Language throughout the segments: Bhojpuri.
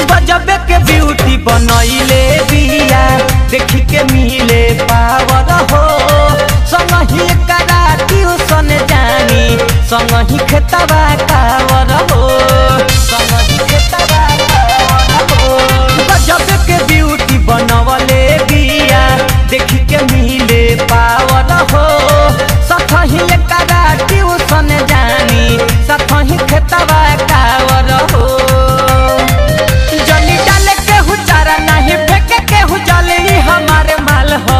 गजबे के ब्यूटी बनैले बिया देखी के मिले पावर हो संगही करा ट्यूशन जानी संगही खेतबा कावर हो संगही खेतबा कावर हो गजबे के ब्यूटी बनवले बिया देखी के मिले पावर हो सखही करा ट्यूशन जानी सखही खेतबा कावर हो जली डाले के हुचारा नहीं फेंके के हुजाले ई हमारे माल हो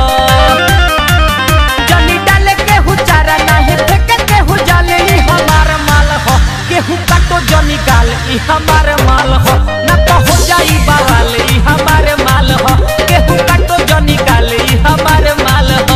जली डाले के हुचारा नहीं फेंके के हुजाले ई हमारे माल हो केहू काटो जनी गाल ई हमारे माल हो ना तो हो जाई बवाल ई हमारे माल हो केहू काटो जनी गाल ई हमारे माल हो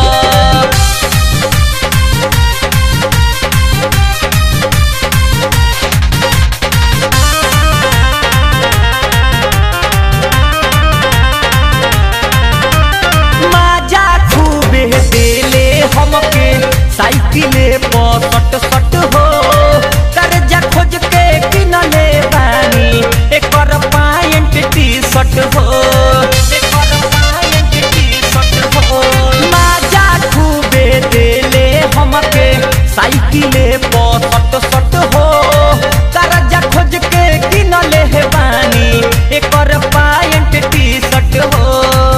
माजा खूबे देले हमके साइकिले पर सट सट हो कर्जा खोज के किनले बानी एकर पायंट टी शर्ट हो एकर पायंट टी शर्ट हो माजा खूबे देले हमके साइकिले पर सट सट हो कर्जा खोज के किनले बानी एकर पायंट टी शर्ट हो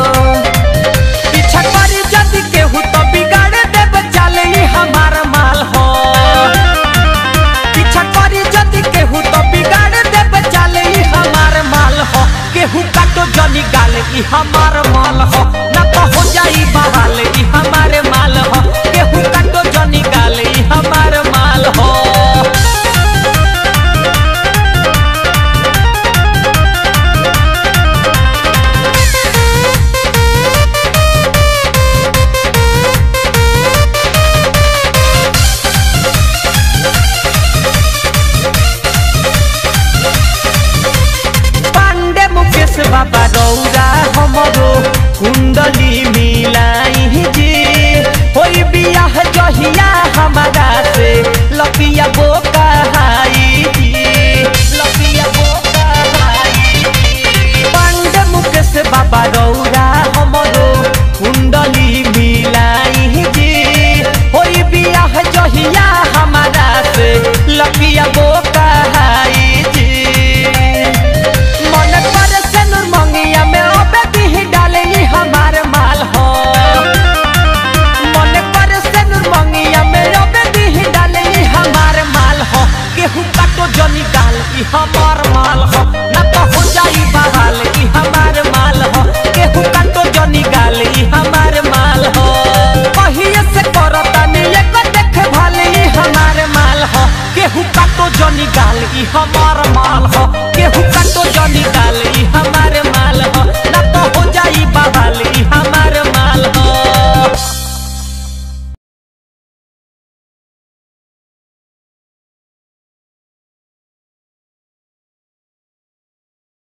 पीछा करी जदि केहू तो बिगाड़ देब चाले ई हमार माल हो पीछा करी जदि केहू तो बिगाड़ देब चाले ई हमार माल हो केहू काटो जनी गाल ई हमार माल हो ना तो हो जाई बहाल ई हमारे माल हो केहू काटो जनी गाल ई हमार माल हो पांडे मुकेश बाबा रौरा हमरो कुंडली मिलाई जी होई बियाह जहिया हमारा